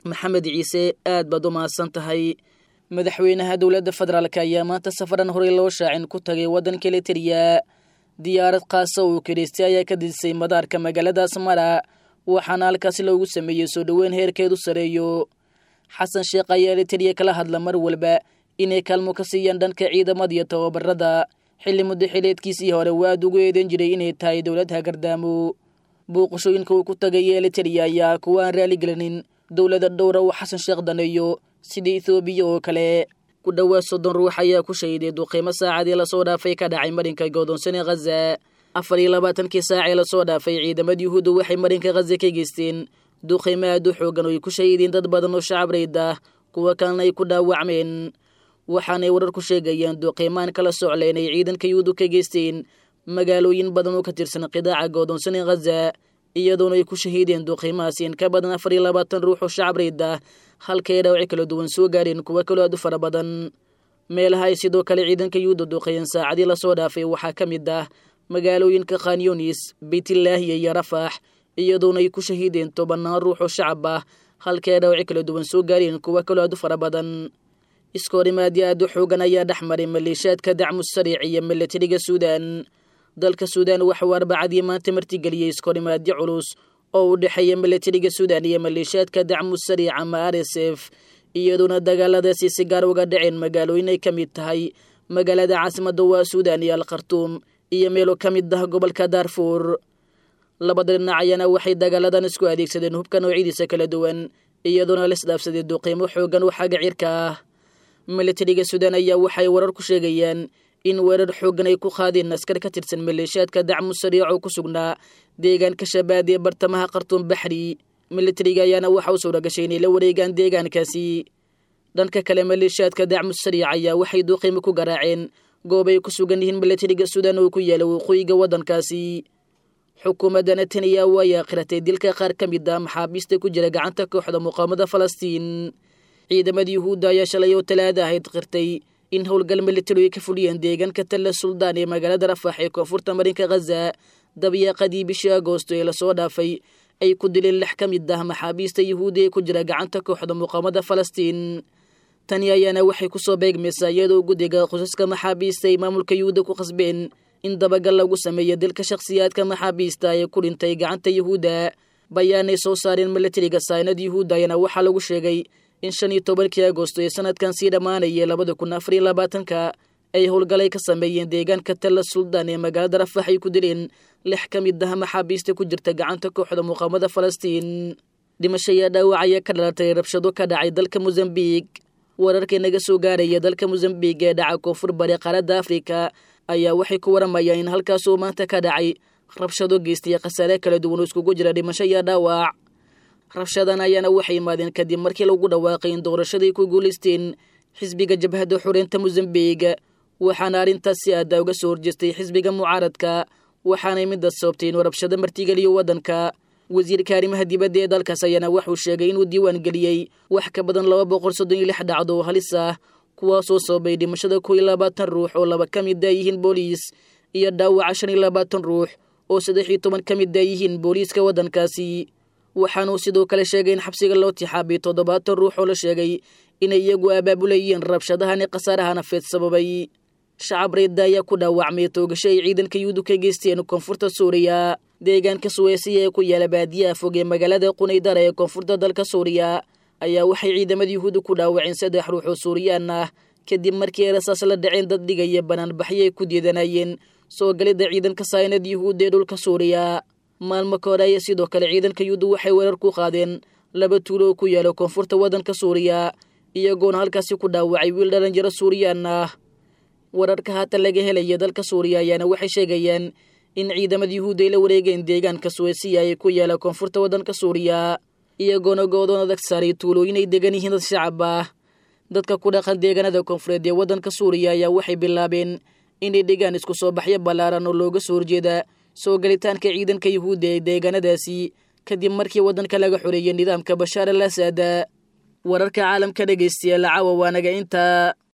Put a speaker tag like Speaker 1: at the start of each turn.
Speaker 1: maxamed ciise aad baad u mahadsan tahay madaxweynaha dowladda federaalk ayaa maanta safaran horey loo shaacin ku tagay waddanka elitariya diyaarad khaasa uu kidhaystay ayaa ka didisay madaarka magaalada asmara waxaana halkaasi loogu sameeyey soo dhoweyn heerkeedu sareeyo xasan sheekh ayaa elitariya kala hadla mar walba inay kaalmo ka siiyaan dhanka ciidamada iyo tababarada xilli muddo xileedkiisii hore waa aad ugu eedan jiray inay tahay dowlad hagardaamo booqashooyinka uu ku tagay elitariya ayaa kuwa aan raaligelinin dowlada dhowra uu xasan sheekh daneeyo sida ethoobiya oo kale ku dhowaad soddon ruux ayaa ku shahiday duqiimo saacadii lasoo dhaafay ka dhacay marinka godoonsane khaza afar iyo labaatankii saacee lasoo dhaafay ciidamada yuhuudda waxay marinka khaza ka geysteen duqiimo aad u xoogan oo ay ku shahiideen dad badan oo shacab rayd ah kuwa kalena ay ku dhaawacmeen waxaanay warar ku sheegayaan duqiimaan kala socleen ay ciidanka yuhuuddu ka geysteen magaalooyin badan oo ka tirsan qidaaca godoonsane khaza iyadoona ay ku shahiideen duqiimahaasi in ka badan afar iyo labaatan ruux oo shacab rayd ah halkay dhaawaci kala duwan soo gaareen kuwa kaloo aad u fara badan meelaha ay sidoo kale ciidanka yuhuudda duqeeyeen saacadii lasoo dhaafay waxaa ka mid ah magaalooyinka khanyunis beytlaahiya iyo rafax iyadoona ay ku shahiideen tobannaan ruux oo shacab ah halkay dhaawaci kala duwan soo gaareen kuwa kaloo aad u fara badan iskoorimaadyo aad u xoogan ayaa dhex maray maleeshaadka dacmu sariic iyo milatariga suudan dalka suudan waxauu arbacadii maanta martigeliyey iskoorimaadyo culus oo u dhexeeya milatariga suudan iyo maleeshaadka dacmu sariic ama r s f iyadoona dagaaladaasi si gaar uga dhaceen magaalooyin ay ka mid tahay magaalada caasimadda waa suudan iyo alkhartuum iyo meelo ka mid ah gobolka daarfuur labada dhinac ayaana waxay dagaaladan isku adeegsadeen hubka noocyadiisa kala duwan iyadoona laisdhaafsaday duqiimo xoogan oo xagga cirka ah milatariga suudan ayaa waxay warar ku sheegayaan in weerar xooggan ay ku qaadeen askar ka tirsan maleeshaadka dacmu sariic oo ku sugnaa deegaanka shabaad ee bartamaha khartuum baxri milatariga ayaana waxa u suura gashay inay la wareegaan deegaankaasi dhanka kale maleeshaadka dacmu sariic ayaa waxay duqiimo ku garaaceen goob ay ku sugan yihiin milatariga suudan oo ku yaala waqooyiga waddankaasi xukuumadda netanyahu ayaa qiratay dilka qaar ka mid ah maxaabiista ku jira gacanta kooxda muqaamada falastiin ciidamada yuhuudda ayaa shalay oo talaada ahayd qirtay in howlgal militari ay ka fuliyeen deegaanka talla suldaan ee magaalada rafax ee koonfurta marinka khaza dabyaaqadii bishii agoosto ee lasoo dhaafay ay ku dileen lix ka mid ah maxaabiista yuhuudi ee ku jira gacanta kooxda muqaamada falastiin tani ayaana waxay ku soo beegmaysaa iyadoo guddiga qosaska maxaabiista ay maamulka yuhuudda ku qasbeen in dabagal lagu sameeyo dilka shakhsiyaadka maxaabiista ee ku dhintay gacanta yuhuudda bayaanay soo saareen milatariga saynad yuhuudda ayaana waxaa lagu sheegay in shan iyo tobankii agoosto ee sanadkan sii dhammaanayay labada kun afar iyo labaatanka ay howlgalay ka sameeyeen deegaanka talla suldaan ee magaalada rafax ay ku dileen lix ka mid ah maxaabiista ku jirta gacanta kooxda muqaamada falastiin dhimasho ayaa dhaawac ayaa ka dhalatay rabshado ka dhacay dalka mosambiik wararkii naga soo gaaraya dalka mosambiik ee dhaca koonfur bari qaaradda afrika ayaa waxay ku waramayaan in halkaasuu maanta ka dhacay rabshado geystay khasaare kala duwan oo iskugu jira dhimasho iyo dhaawac rabshadan ayaana waxay yimaadeen kadib markii lagu dhawaaqay in doorashaday ku guulaysteen xisbiga jabhadda xoreynta mosambiik waxaana arrintaas si aada uga soo horjeestay xisbiga mucaaradka waxaanay midda sababtay inuu rabshado martigeliyo waddanka wasiirka arrimaha dibadda ee dalkaas ayaana wuxuu sheegay inuu diiwaan geliyey wax ka badan laba boqol soddon iyo lix dhacdo oo halis ah kuwaasoo sababay dhimashada kow iyo labaatan ruux oo laba ka mid a yihiin booliis iyo dhaawaca shan iyo labaatan ruux oo saddex iyo toban ka mid a yihiin booliiska waddankaasi waxaanuu sidoo kale sheegay in xabsiga loo tixaabiyay toddobaatan ruux oo la sheegay inay iyagu abaabulayeen rabshadahani khasaaraha nafeed sababay shacab reedda ayaa ku dhaawacmay toogasho ay ciidanka yuhuudu ka geysteen koonfurta suuriya deegaanka suweysiya ee ku yaala baadiyaha fog ee magaalada qunaydara ee koonfurta dalka suuriya ayaa waxay ciidamada yuhuudu ku dhaawaceen saddex ruux oo suuriyaan ah kadib markii ay rasaas la dhaceen dad dhigaya banaanbaxyo ay ku diidanayeen soo galidda ciidanka saynad yuhuud ee dhulka suuriya maalmo ka hore ayaa sidoo kale ciidanka yuhuudu waxay weerar ku qaadeen laba tuulo oo ku yaala koonfurta waddanka suuriya iyagoona halkaasi ku dhaawacay wiil dhallinyaro suuriyaan ah wararka haatan laga helaya dalka suuriya ayaana waxay sheegayaan in ciidamada yuhuudda ay la wareegeen deegaanka suweysiya ee ku yaala koonfurta waddanka suuriya iyagoona goodoon adag saaray tuulooyin ay degan yihiin dad shacab ah dadka ku dhaqan deegaanada koonfureed ee waddanka suuriya ayaa waxay bilaabeen inay dhigaan isku soo baxyo ballaaran oo looga soo horjeeda soo galitaanka ciidanka yuhuudda ee deegaanadaasi kadib markii waddanka laga xoreeyey nidaamka bashaar al asad wararka caalamka dhegaystayaal caawa waanaga intaa